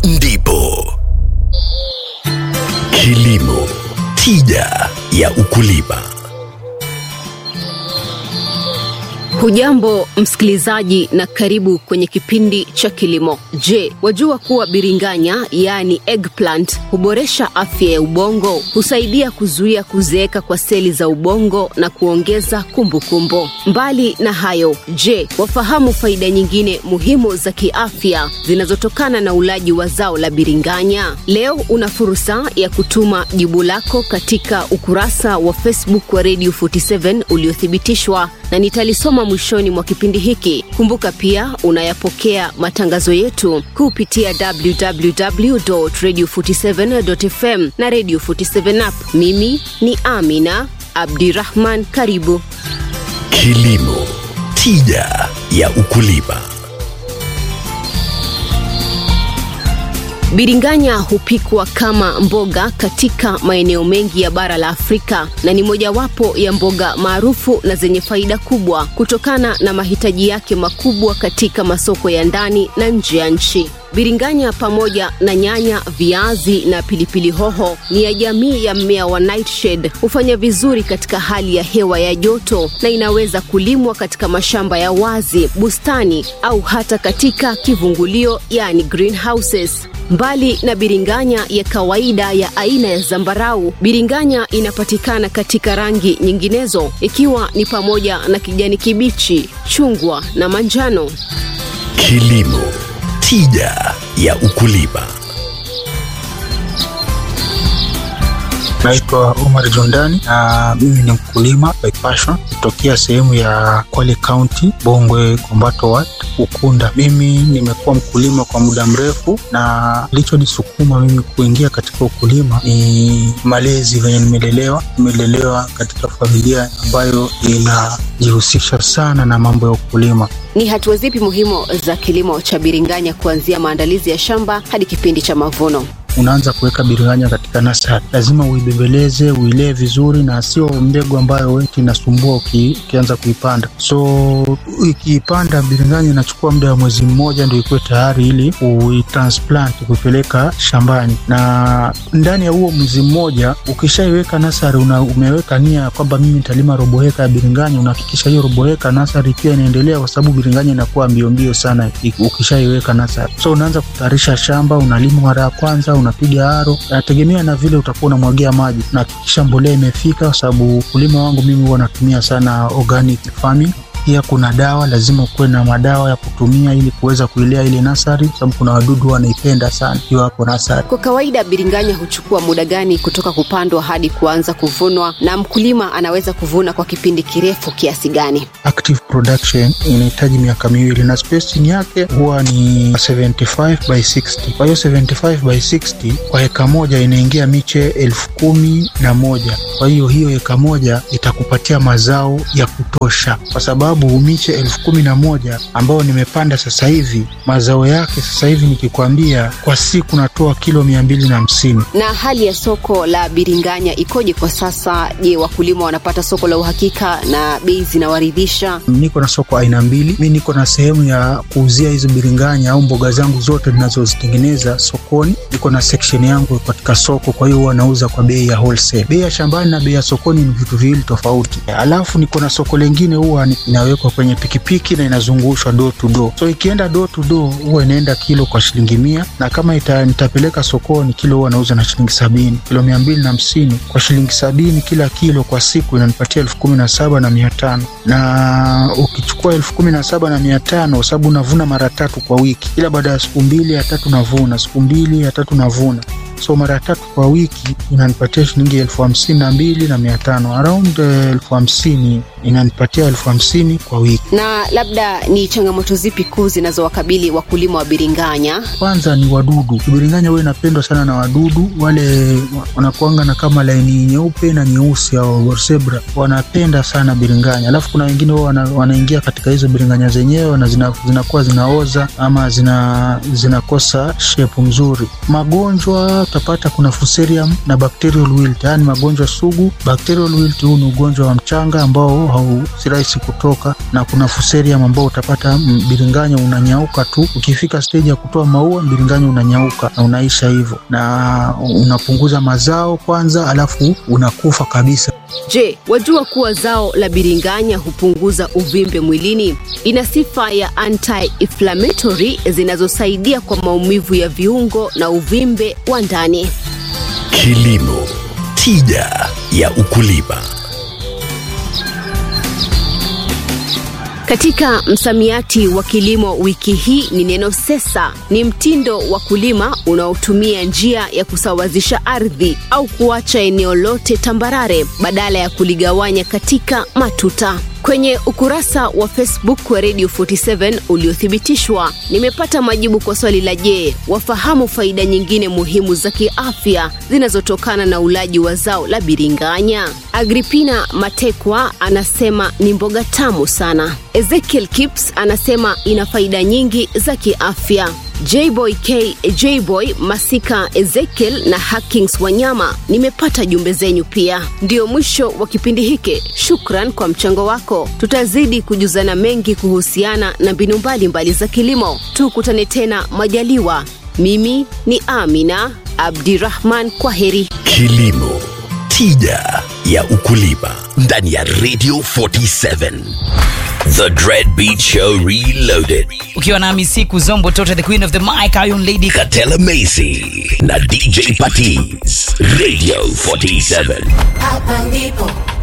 ndipo kilimo tija ya ukulima. Hujambo msikilizaji, na karibu kwenye kipindi cha kilimo. Je, wajua kuwa biringanya yaani eggplant huboresha afya ya ubongo, husaidia kuzuia kuzeeka kwa seli za ubongo na kuongeza kumbukumbu kumbu. Mbali na hayo, je, wafahamu faida nyingine muhimu za kiafya zinazotokana na ulaji wa zao la biringanya? Leo una fursa ya kutuma jibu lako katika ukurasa wa Facebook wa Radio 47 uliothibitishwa na nitalisoma mwishoni mwa kipindi hiki. Kumbuka pia unayapokea matangazo yetu kupitia www.radio47.fm na Radio 47 app. Mimi ni Amina Abdirahman, karibu. Kilimo tija ya ukulima. Biringanya hupikwa kama mboga katika maeneo mengi ya bara la Afrika na ni mojawapo ya mboga maarufu na zenye faida kubwa kutokana na mahitaji yake makubwa katika masoko ya ndani na nje ya nchi. Biringanya pamoja na nyanya, viazi na pilipili hoho ni ya jamii ya mmea wa nightshade. Hufanya vizuri katika hali ya hewa ya joto na inaweza kulimwa katika mashamba ya wazi, bustani au hata katika kivungulio, yani greenhouses. Mbali na biringanya ya kawaida ya aina ya zambarau, biringanya inapatikana katika rangi nyinginezo ikiwa ni pamoja na kijani kibichi, chungwa na manjano. Kilimo tija ya ukulima. Naitwa Omar Jondani na mimi ni mkulima by passion kutokea sehemu ya Kwale County, Bongwe, Kombato Ward, Ukunda. Mimi nimekuwa mkulima kwa muda mrefu, na kilichonisukuma mimi kuingia katika ukulima ni malezi venye nimelelewa. Nimelelewa katika familia ambayo inajihusisha sana na mambo ya ukulima. Ni hatua zipi muhimu za kilimo cha biringanya kuanzia maandalizi ya shamba hadi kipindi cha mavuno? unaanza kuweka biringanya katika nasari, lazima uibembeleze, uilee vizuri, na sio mbegu ambayo weti inasumbua uki, ukianza kuipanda. So ikiipanda biringanya inachukua muda wa mwezi mmoja ndio ikuwe tayari ili uitransplant kuipeleka shambani, na ndani ya huo mwezi mmoja ukishaiweka nasari, una, umeweka nia kwamba mimi nitalima robo heka ya biringanya, unahakikisha hiyo robo heka nasari pia inaendelea, kwa sababu biringanya inakuwa mbio mbio sana ukishaiweka nasari. So unaanza kutayarisha shamba, unalima mara ya kwanza unapiga aro, nategemea na vile utakuwa unamwagia maji. Nahakikisha mbolea imefika, kwa sababu ukulima wangu mimi huwa natumia sana organic farming. Pia kuna dawa, lazima ukuwe na madawa ya kutumia ili kuweza kuilea ile nasari, sababu kuna wadudu wanaipenda sana hiyo hapo nasari. Kwa kawaida biringanya huchukua muda gani kutoka kupandwa hadi kuanza kuvunwa, na mkulima anaweza kuvuna kwa kipindi kirefu kiasi gani? Active production inahitaji miaka miwili na spacing yake huwa ni 75 by 60. Kwa hiyo 75 by 60 kwa eka moja inaingia miche elfu kumi na moja. Kwa hiyo hiyo eka moja itakupatia mazao ya kutosha, kwa sababu miche elfu kumi na moja ambayo nimepanda sasa hivi mazao yake sasa hivi nikikwambia, kwa siku natoa kilo mia mbili na hamsini. Na hali ya soko la biringanya ikoje kwa sasa? Je, wakulima wanapata soko la uhakika na bei zinawaridhisha? Niko na soko aina mbili. Mi niko na sehemu ya kuuzia hizo biringanya au mboga zangu zote ninazozitengeneza sokoni. Niko na section yangu katika soko, kwa hiyo huwa nauza kwa bei ya wholesale. Bei ya shambani na bei ya sokoni ni vitu viwili tofauti. Alafu niko na soko lengine huwa inawekwa kwenye pikipiki na inazungushwa door to door. So ikienda door to door huwa inaenda kilo kwa shilingi mia, na kama ita, nitapeleka sokoni kilo huwa nauza na shilingi sabini, kilo mia mbili na hamsini kwa shilingi sabini kila kilo kwa siku inanipatia elfu kumi na saba na mia tano na ukichukua elfu kumi na saba na mia tano kwa sababu unavuna mara tatu kwa wiki, ila baada ya siku mbili ya tatu navuna, siku mbili ya tatu navuna so mara tatu kwa wiki inanipatia shilingi elfu hamsini na mbili na mia tano around elfu hamsini inanipatia elfu hamsini kwa wiki. Na labda ni changamoto zipi kuu zinazowakabili wakulima wa biringanya? Kwanza ni wadudu. Biringanya huwa inapendwa sana na wadudu wale wanakuanga na kama laini nyeupe na nyeusi au borsebra, wanapenda sana biringanya. Alafu kuna wengine huwa wana, wanaingia katika hizo biringanya zenyewe na zina, zinakuwa zinaoza ama zina, zinakosa shepu nzuri. Magonjwa utapata kuna fusarium na bacterial wilt, yaani magonjwa sugu. Bacterial wilt huu ni ugonjwa wa mchanga ambao hau si rahisi kutoka, na kuna fusarium ambao utapata mbiringanya unanyauka tu, ukifika stage ya kutoa maua mbiringanya unanyauka na unaisha hivyo, na unapunguza mazao kwanza, alafu unakufa kabisa. Je, wajua kuwa zao la biringanya hupunguza uvimbe mwilini? Ina sifa ya anti-inflammatory zinazosaidia kwa maumivu ya viungo na uvimbe wa ndani. Kilimo, tija ya ukulima. Katika msamiati wa kilimo wiki hii ni neno sesa. Ni mtindo wa kulima unaotumia njia ya kusawazisha ardhi au kuacha eneo lote tambarare badala ya kuligawanya katika matuta. Kwenye ukurasa wa Facebook wa Radio 47 uliothibitishwa, nimepata majibu kwa swali la je, wafahamu faida nyingine muhimu za kiafya zinazotokana na ulaji wa zao la biringanya? Agripina Matekwa anasema ni mboga tamu sana. Ezekiel Kips anasema ina faida nyingi za kiafya. Jboy K Jboy Masika Ezekiel na Hackings Wanyama, nimepata jumbe zenyu pia. Ndio mwisho wa kipindi hiki. Shukran kwa mchango wako. Tutazidi kujuzana mengi kuhusiana na mbinu mbalimbali za kilimo. Tukutane tena majaliwa. Mimi ni Amina Abdirahman, kwa heri. Kilimo, tija ya ukulima ndani ya Radio 47. The Dread Beat Show Reloaded. ukiwa nami siku zombo tota the queen of the mic iron lady Katela Macy na DJ Patiz. Radio 47. Hapa ndipo